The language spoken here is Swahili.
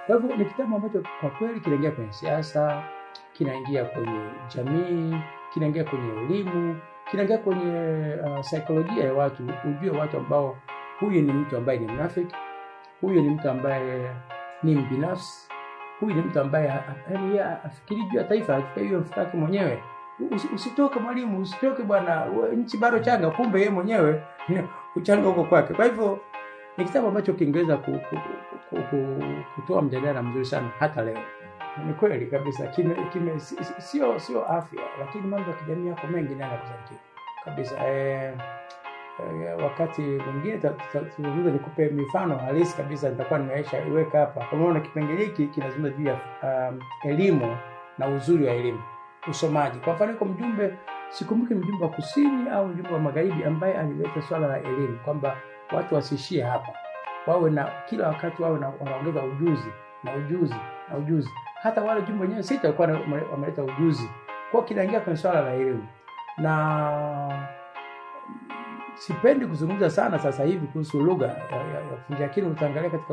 Kwa hivyo ni kitabu ambacho kwa kweli kinaingia kwenye siasa, kinaingia kwenye jamii, kinaingia kwenye elimu, kinaingia kwenye uh, saikolojia ya watu, ujue watu ambao huyu ni mtu ambaye ni mnafiki, huyu ni mtu ambaye ni mbinafsi, huyu ni mtu ambaye yaani yeye afikiri juu ya taifa, afikirie hiyo mfuko wake mwenyewe. Usi- Usitoke mwalimu, usitoke bwana, we- nchi bado changa, kumbe yeye mwenyewe uchanga huko kwake. Kwa hivyo ni kitabu ambacho kingeweza ku, ku, ku, ku, kutoa mjadala mzuri sana hata leo. Ni kweli kabisa, kime, kime, si- si- sio sio afya, lakini mambo ya kijamii yako mengi nayo yakusaidie kabisa. Eh, eh, wakati mwingine ta- ta- tuzungumze, nikupe mifano halisi kabisa, nitakuwa nimeisha iweka hapa. Kwa maana kipengele hiki kinazungumza juu ya um, elimu na uzuri wa elimu, usomaji. Kwa mfano, iko mjumbe, sikumbuki mjumbe wa kusini au mjumbe wa magharibi, ambaye alileta swala la elimu kwamba watu wasiishie hapa, wawe na kila wakati wawe na wanaongeza ujuzi na ujuzi na ujuzi. Hata wale jumbe wenyewe sita walikuwa wame- wameleta ujuzi, kwa kinaingia kwenye swala la elimu na sipendi kuzungumza sana sasa hivi kuhusu lugha ya, ya, ya kufundisha, lakini utaangalia katika